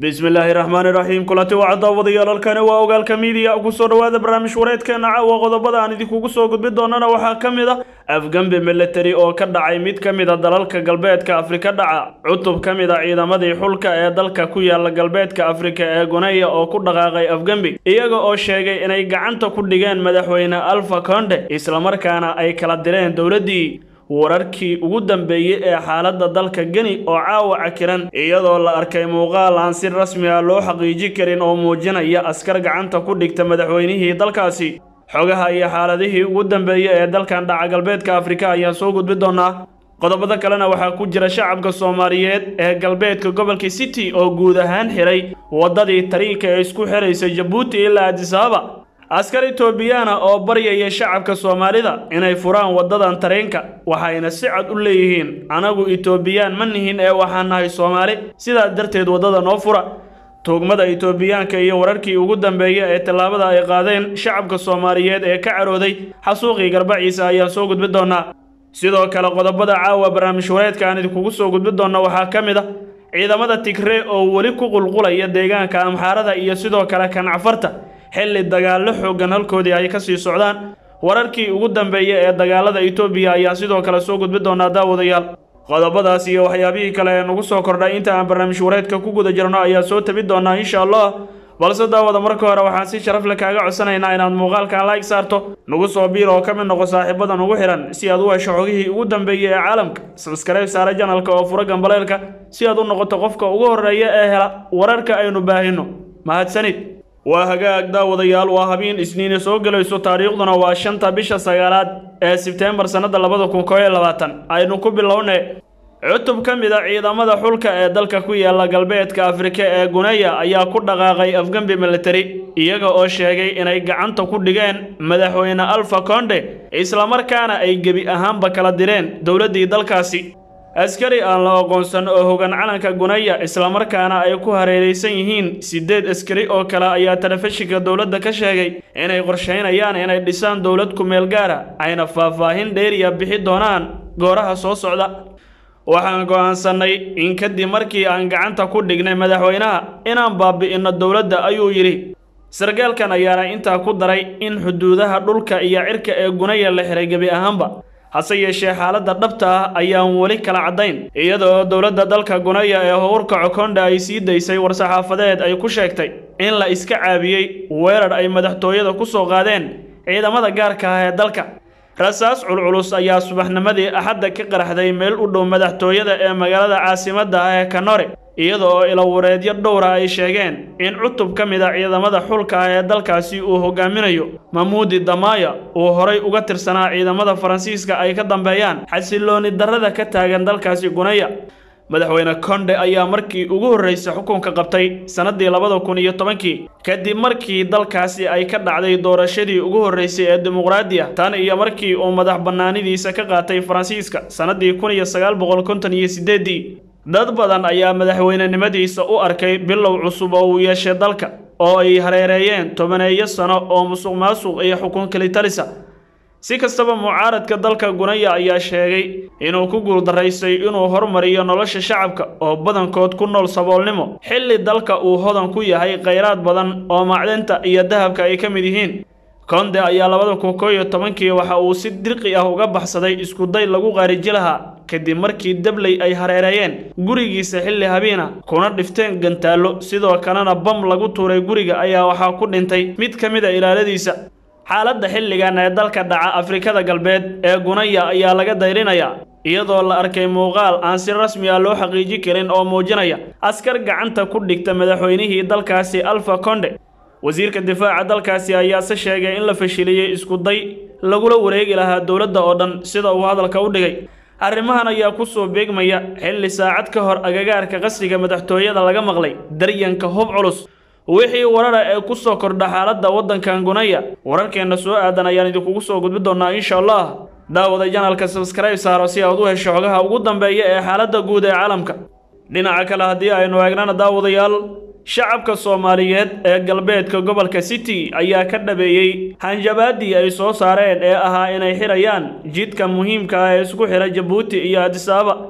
bismillaahi raxmaani raxiim kulanti waa caddaawadayaal halkani waa ogaalka miidiya kusoo dhowaada barnaamij wareedkeena caawa qodobada aan idinkugu soo gudbin doonana waxaa ka mid a afgambi militari oo ka dhacay mid ka mid a dalalka galbeedka afrika dhaca cutub ka mid a ciidamadii xulka ee dalka ku yaala galbeedka afrika ee guneya oo ku dhaqaaqay afgembi iyaga oo sheegay inay gacanta ku dhigeen madaxweyne alfa konde islamarkaana ay kala direen dowladdii wararkii ugu dambeeyey ee xaaladda dalka geni oo caawa cakiran iyadoo la arkay muuqaal aan si rasmi ah loo xaqiiji karin oo muujinaya askar gacanta ku dhigta madaxweynihii dalkaasi xogaha iyo xaaladihii ugu dambeeyey ee dalkan dhaca galbeedka afrika ayaan soo gudbi doonaa qodobada kalena waxaa ku jira shacabka soomaaliyeed ee galbeedka gobolka city oo guud ahaan xiray waddadii tariinka ee isku xiraysay jabuuti ilaa adisababa askar etoobiyana oo baryaya shacabka soomaalida inay furaan waddadan tareenka waxayna si cad u leeyihiin anagu etoobiyaan ma nihin ee waxaan nahay soomaali sidaas darteed waddada noo fura tuugmada etoobiyaanka iyo wararkii ugu dambeeya ee tallaabada ay qaadeen shacabka soomaaliyeed ee ka carooday xasuuqii garbaciisa ayaan soo gudbi doonaa sidoo kale qodobada caawa barnaamij wareedka aan idinkugu soo gudbi doonna waxaa ka mid a ciidamada tigree oo weli ku qulqulaya deegaanka amxaarada iyo sidoo kale kancafarta xilli dagaallo xooggan halkoodii ay ka sii socdaan wararkii ugu dambeeya ee dagaalada etoobiya ayaa sidoo kale soo gudbi doonaa daawadayaal qodobadaas iyo waxyaabihii kale ee nagu soo kordhay inta aan barnaamij wareedka ku guda jirno ayaa soo tabi doonaa insha allah balse daawada marka hore waxaan si sharaf le kaaga codsanaynaa inaad muuqaalkan like saarto nagu soo biir oo ka mid noqo saaxiibada nugu xihan si aad u hesho xogihii ugu dambeeyey ee caalamka sabskaraib saare janalka oo fura gambaleelka si aad u noqoto qofka ugu horreeya ee hela wararka aynu baahino mahadsanid waa hagaag daawadayaal waa habeen isniine soo gelayso taariikhduna waa shanta bisha sagaalaad ee sebteembar sannada labada kun koo iyo labaatan aynu ku bilownay cutub ka mid a ciidamada xulka ee dalka ku yaala galbeedka afrika ee guneya ayaa ku dhaqaaqay afgambi militari iyaga oo sheegay inay gacanta ku dhigeen madaxweyne alfa konde islamarkaana ay gebi ahaanba kala direen dowladdii dalkaasi askari aan la aqoonsan oo hogan calanka guneya islamarkaana ay ku hareeraysan yihiin siddeed askari oo kale ayaa telefishinka dowladda ka sheegay inay qorshaynayaan inay dhisaan dowlad ku-meel gaara ayna faahfaahin dheeriya bixi doonaan gooraha soo socda waxaan go'aansannay in kadib markii aan gacanta ku dhignay madaxweynaha inaan baabi'inno dowladda ayuu yidhi sargaalkan ayaana intaa ku daray in xuduudaha dhulka iyo cirka ee guneya la xiray gebi ahaanba hase yeeshee xaaladda dhabta ah ayaan weli kala caddayn iyadoo dowladda dalka guneya ee howrka cokonda ay sii daysay war-saxaafadeed ay ku sheegtay in la iska caabiyey weerar ay madaxtooyada ku soo qaadeen ciidamada gaarka ah ee dalka rasaas culculus ayaa subaxnimadii axadda ka qaraxday meel u dhow madaxtooyada ee magaalada caasimadda ah ee kanore iyada oo ilawareedyo dhowra ay sheegeen in cutub ka mid a ciidamada xulka ah ee dalkaasi uu hogaaminayo mamuudi damaya uu horay uga tirsanaa ciidamada faransiiska ay ka dambeeyaan xasilooni darrada ka taagan dalkaasi guneya madaxweyne konde ayaa markii ugu horreysay xukunka qabtay sannaddii labada kun iyo tobankii kadib markii dalkaasi ay ka dhacday doorashadii ugu horreysay ee dimuqraadiya tan iyo markii uu madax bannaanidiisa ka qaatay faransiiska sannaddii kun iyo sagaal boqol konton iyo siddeeddii dad badan ayaa madaxweynenimadiisa u arkay bilow cusub oo uu yeeshay dalka oo ay hareereeyeen tobaneeyo sano oo musuq maasuq iyo xukun kalitalisa si kastaba mucaaradka dalka guneya ayaa sheegay inuu ku guuldaraystay inuu hormariyo nolosha shacabka oo badankood ku nool saboolnimo xilli dalka uu hodan ku yahay khayraad badan oo macdinta iyo dahabka ay ka mid yihiin konde ayaa labada kun koo iyo tobankii waxa uu si dirqi ah uga baxsaday iskuday lagu qaariji lahaa kadib markii dabley ay hareereeyeen gurigiisa xilli habiina kuna dhifteen gantaallo sidoo kalena bam lagu tuuray guriga ayaa waxaa ku dhintay mid ka mid a ilaaladiisa xaaladda xilligan ee dalka dhaca afrikada galbeed ee guneya ayaa laga dayrinayaa iyadoo la arkay muuqaal aan si rasmi ah loo xaqiiji karin oo muujinaya askar gacanta ku dhigta madaxweynihii dalkaasi alfa konde wasiirka difaaca dalkaasi ayaase sheegay in la fashiliyey iskuday lagula wareegi lahaa dowladda oo dhan sida uu hadalka u dhigay arrimahan ayaa ku soo beegmaya xilli saacad ka hor agagaarka qasriga madaxtooyada laga maqlay daryanka hub culus wixii warara ee ku soo kordha xaaladda waddankan guneya wararkeenna soo aadan ayaan idinkugu soo gudbi doonaa insha allah daawada janalka sabskaraib saaro si aad u hesho xogaha ugu dambeeya ee xaaladda guud ee caalamka dhinaca kale haddii aynu eegnana daawadayaal shacabka soomaaliyeed ee galbeedka gobolka city ayaa ka dhabeeyey hanjabaadii ay soo saareen ee ahaa inay xirayaan jidka muhiimka ah ee isku xira jabuuti iyo adisababa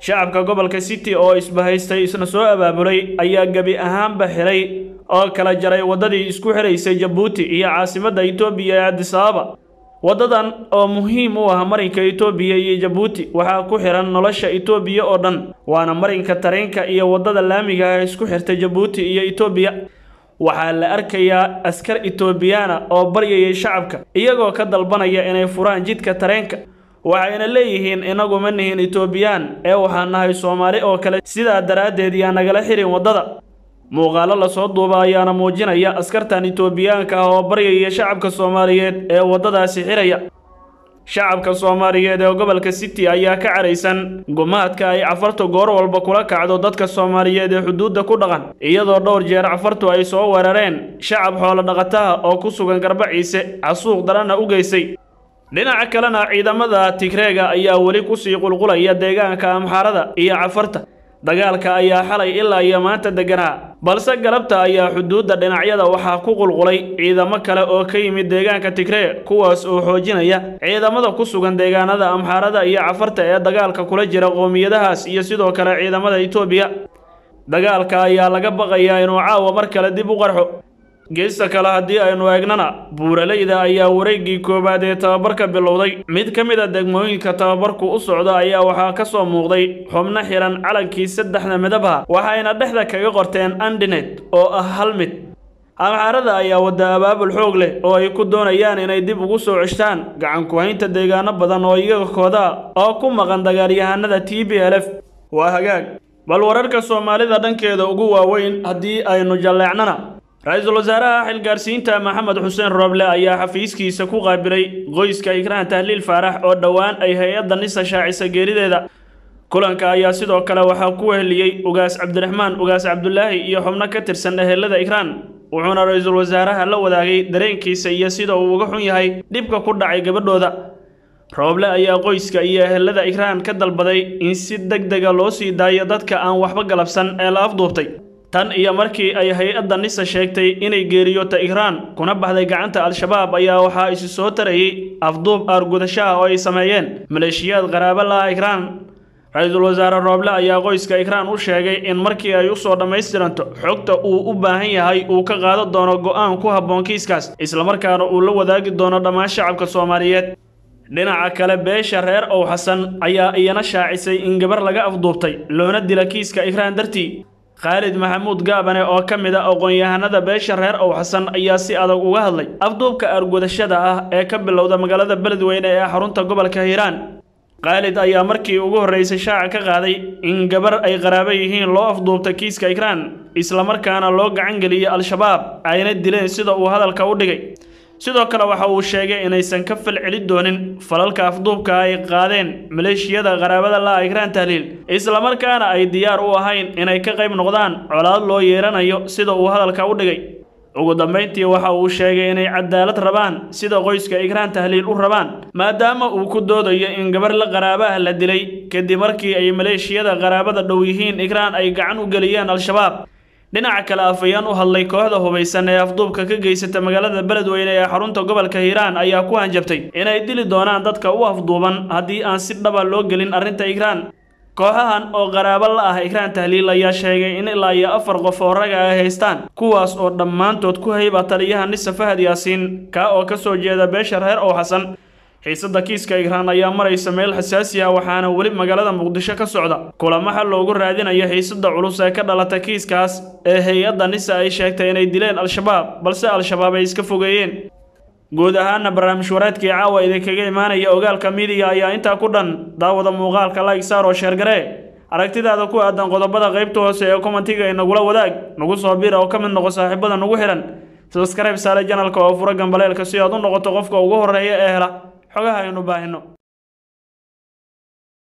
shacabka gobolka city oo isbahaystay isna soo abaabulay ayaa gebi ahaanba xiray oo kala jaray waddadii isku xiraysay jabuuti iyo caasimadda itoobiya ee adisababa waddadan oo muhiim u ah marinka itoobiya iyo jabuuti waxaa ku xihan nolosha itoobiya oo dhan waana marinka tareenka iyo waddada laamiga ah isku xirta jabuuti iyo itoobiya waxaa la arkayaa askar itoobiyaana oo baryayay shacabka iyagoo ka dalbanaya inay furaan jidka tareenka waxayna leeyihiin inagu ma nihin itoobiyaan ee waxaan nahay soomaali oo kale sidaa daraaddeed yaa nagala xirin waddada muuqaallo lasoo duuba ayaana muujinaya askartan itoobiyaanka ah oo baryaya shacabka soomaaliyeed ee waddadaasi xiraya shacabka soomaaliyeed ee gobolka city ayaa ka caraysan gumaadka ay cafartu goor walba kula kacdo dadka soomaaliyeed ee xuduudda ku dhaqan iyadoo dhowr jeer cafartu ay soo weerareen shacab xoolo dhaqataha oo ku sugan garbaciise casuuq daranna u geysay dhinaca kalena ciidamada tigreega ayaa weli kusii qulqulaya deegaanka amxaarada iyo cafarta dagaalka ayaa xalay ilaa iyo maanta deganaa balse galabta ayaa xuduudda dhinacyada waxaa ku qulqulay ciidamo kale oo ka yimid deegaanka tigree kuwaas oo xoojinaya ciidamada ku sugan deegaanada amxaarada iyo cafarta ee dagaalka kula jira qoomiyadahaas iyo sidoo kale ciidamada itoobiya dagaalka ayaa laga baqayaa inuu caawa mar kale dib u qarxo geesta kale haddii aynu eegnana buuraleyda ayaa wareeggii koowaad ee tababarka bilowday mid ka mid a degmooyinka tababarku u socda ayaa waxaa ka soo muuqday xubno xihan calankii saddexda midabha waxayna dhexda kaga qorteen andinet oo ah hal mid amxaarada ayaa wadda abaabul xoog leh oo ay ku doonayaan inay dib ugu soo ceshtaan gacan ku-haynta deegaano badan oo iyaga kooda oo ku maqan dagaalyahanada t b l f waa hagaag bal wararka soomaalida dhankeeda ugu waaweyn haddii aynu jalleecnana ra-iisul wasaaraha xilgaarsiinta maxamed xuseen rooble ayaa xafiiskiisa ku qaabilay qoyska ikraan tahliil faarax oo dhowaan ay hay-adda nisa shaacisa geerideeda kulanka ayaa sidoo kale waxaa ku weheliyey ugaas cabdiraxmaan ugaas cabdulaahi iyo xubno ka tirsan ehelada ikraan wuxuuna ra-iisul wasaaraha la wadaagay dareenkiisa iyo sida uu uga xun yahay dhibka ku dhacay gabadhooda rooble ayaa qoyska iyo ehelada ikraan ka dalbaday in si deg dega loo sii daayo dadka aan waxba galabsan ee la afduubtay tan iyo markii ay hay-adda nisa sheegtay inay geeriyoota ikraan kuna baxday gacanta al-shabaab ayaa waxaa isi soo tarayay afduub aargudashaha oo ay sameeyeen maleeshiyaad qaraabo laha ikraan ra-iisul wasaare rooble ayaa qoyska ikraan u sheegay in markii ay usoo dhammaystiranto xogta uu u baahan yahay uu ka qaado doono go'aan ku habboon kiiskaas islamarkaana uu la wadaagi doono dhammaan shacabka soomaaliyeed dhinaca kale beesha reer ow xasan ayaa iyana shaacisay in gabar laga afduubtay loona dila kiiska ikraan dartii khaalid maxamuud gaabane oo ka mid a aqoon-yahanada beesha reer ow xasan ayaa si adag uga hadlay afduubka aargudashada ah ee ka bilowda magaalada beledweyne ee xarunta gobolka hiiraan khaalid ayaa markii ugu horreysay shaaca ka qaaday in gabar ay qaraabo yihiin loo afduubta kiiska ikraan islamarkaana loo gacan geliyey al-shabaab ayna dileen sida uu hadalka u dhigay sidoo kale waxa uu sheegay inaysan ka falceli doonin falalka afduubka ay qaadeen maleeshiyada qaraabada la ikraan tahliil islamarkaana ay diyaar u ahayn inay ka qayb noqdaan colaad loo yeeranayo sida uu hadalka u dhigay ugu dambayntii waxa uu sheegay inay cadaalad rabaan sida qoyska ikraan tahliil u rabaan maadaama uu ku doodayo in gabar la qaraabaha la dilay kadib markii ay maleeshiyada qaraabada dhow yihiin ikraan ay gacan u geliyeen al-shabaab dhinaca kale afayaan u hadlay kooxda hubaysan ee afduubka ka geysata magaalada beledweyne ee xarunta gobolka hiiraan ayaa ku hanjabtay inay dili doonaan dadka u afduuban haddii aan si dhaba loo gelin arrinta ikraan kooxahan oo qaraabo la ah ikraan tahliil ayaa sheegay in ilaa iyo afar qof oo raga ay haystaan kuwaas oo dhammaantood ku hayba taliyaha nisa fahad yaasiin kaa oo ka soo jeeda beesha reer ow xasan xiisadda kiiska ikraan ayaa maraysa meel xasaasi ah waxaana weli magaalada muqdisho ka socda kulamo xal loogu raadinayo xiisadda culus ee ka dhalata kiiskaas ee hay-adda nisa ay sheegtay inay dileen al-shabaab balse al-shabaab ay iska fogeeyeen guud ahaana barnaamij wareedkii caawa idinkaga imaanaya ogaalka midiga ayaa intaa ku dhan daawada muuqaalka like saar oo sheergaree aragtidaada ku aadan qodobada qaybta hoose ee kommentiga inagula wadaag nagu soo bira oo ka mid noqo saaxiibada nagu xihan sabskrayb saale janalka oo fura gambaleelka si aad u noqoto qofka ugu horreeya ee hela xogaha aynu baahino